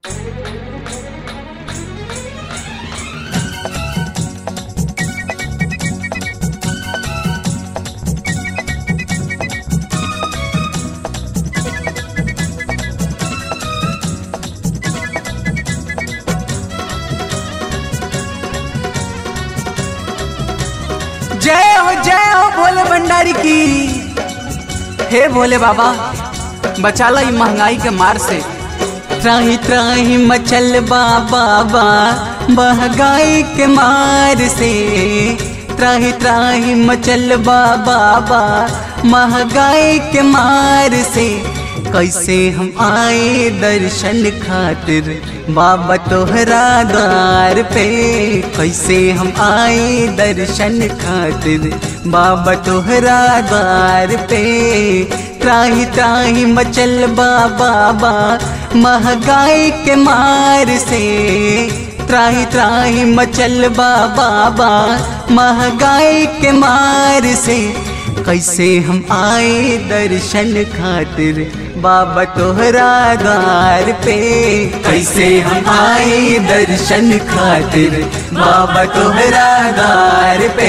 जय हो जय हो भोले भंडारी की हे भोले बाबा बचाला ई महंगाई के मार से त्राही त्राही मचल बाबा बा महंगाई के मार से त्राही त्राही मचल बाबा बा महंगाई के मार से कैसे हम आए दर्शन खातिर बाबा तोहरा द्वार पे कैसे हम आए दर्शन खातिर बाबा तोहरा द्वार पे त्राही त्राही मचल बाबा बा महंगाई के मार से त्राही त्राही मचल बाबा बा महंगाई के मार से कैसे हम आए दर्शन खातिर बाबा तोहरा द्वार पे कैसे हम आए दर्शन खातिर बाबा तोहरा द्वार पे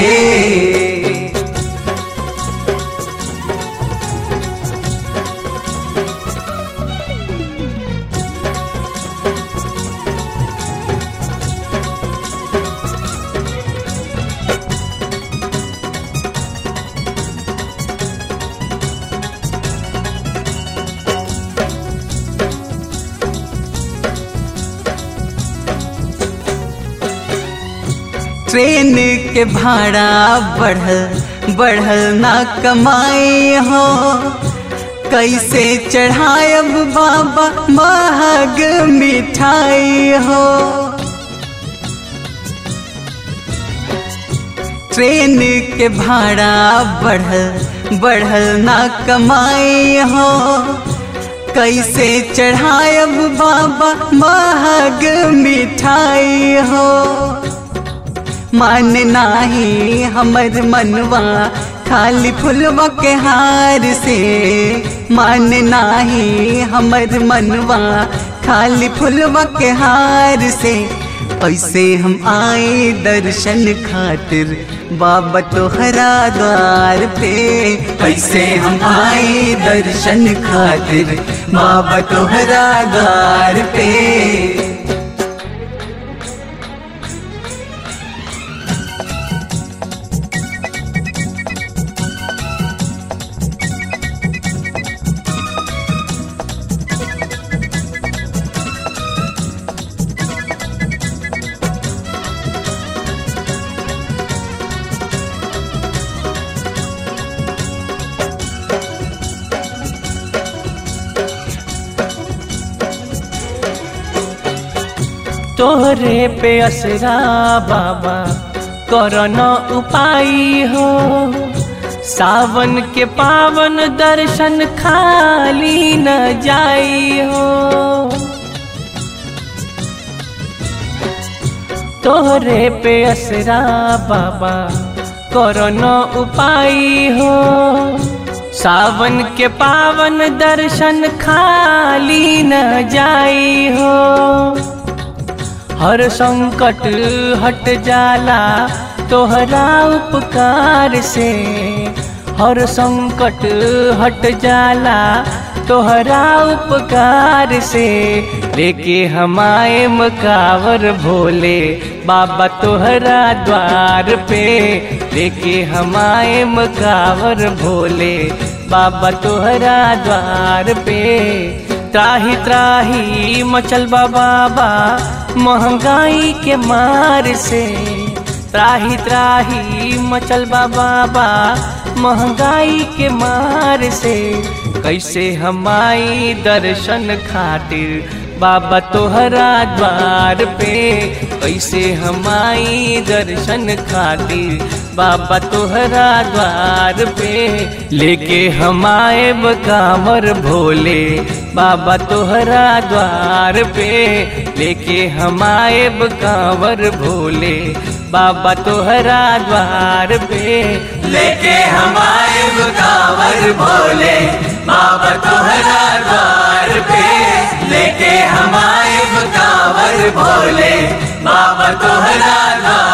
ट्रेन के भाड़ा बढ़ल बढ़ल ना कमाए हो कैसे चढ़ायब बाबा महग मिठाई हो ट्रेन के भाड़ा बढ़ल बढ़ल ना कमाए हो कैसे चढ़ायब बाबा महग मिठाई हो मन नाही हमर मनवा खाली फुलवा के हार से मन नाही हमर मनवा खाली फुलवा के हार से ऐसे हम आए दर्शन खातिर बाबा तोहरा द्वार पे ऐसे हम आए दर्शन खातिर बाबा तोहरा द्वार पे तोहरे पे असरा बाबा करन उपाय हो सावन के पावन दर्शन खाली न जाई हो तोहरे पे असरा बाबा करन उपाय हो सावन के पावन दर्शन खाली न जाई हो हर संकट हट जाला तोहरा उपकार से हर संकट हट जाला तोहरा उपकार से लेके हमारे मकावर भोले बाबा तोहरा द्वार पे लेके हमारे मकावर भोले बाबा तोहरा द्वार पे त्राही त्राही मचल बाबा महंगाई के मार से त्राही त्राही मचल बाबा महंगाई के मार से कैसे हमारी दर्शन खातिर बाबा तोहरा द्वार पे कैसे हमारी दर्शन खातिर बाबा तोहरा द्वार पे लेके हमारे बकामर भोले बाबा तोहरा द्वार पे लेके हमारे बकामर भोले बाबा तोहरा द्वार पे लेके हमारे बुकावर भोले बाबा तोहरा द्वार पे लेके हमारे बुकावर कांवर भोले बाबा तोहरा धाम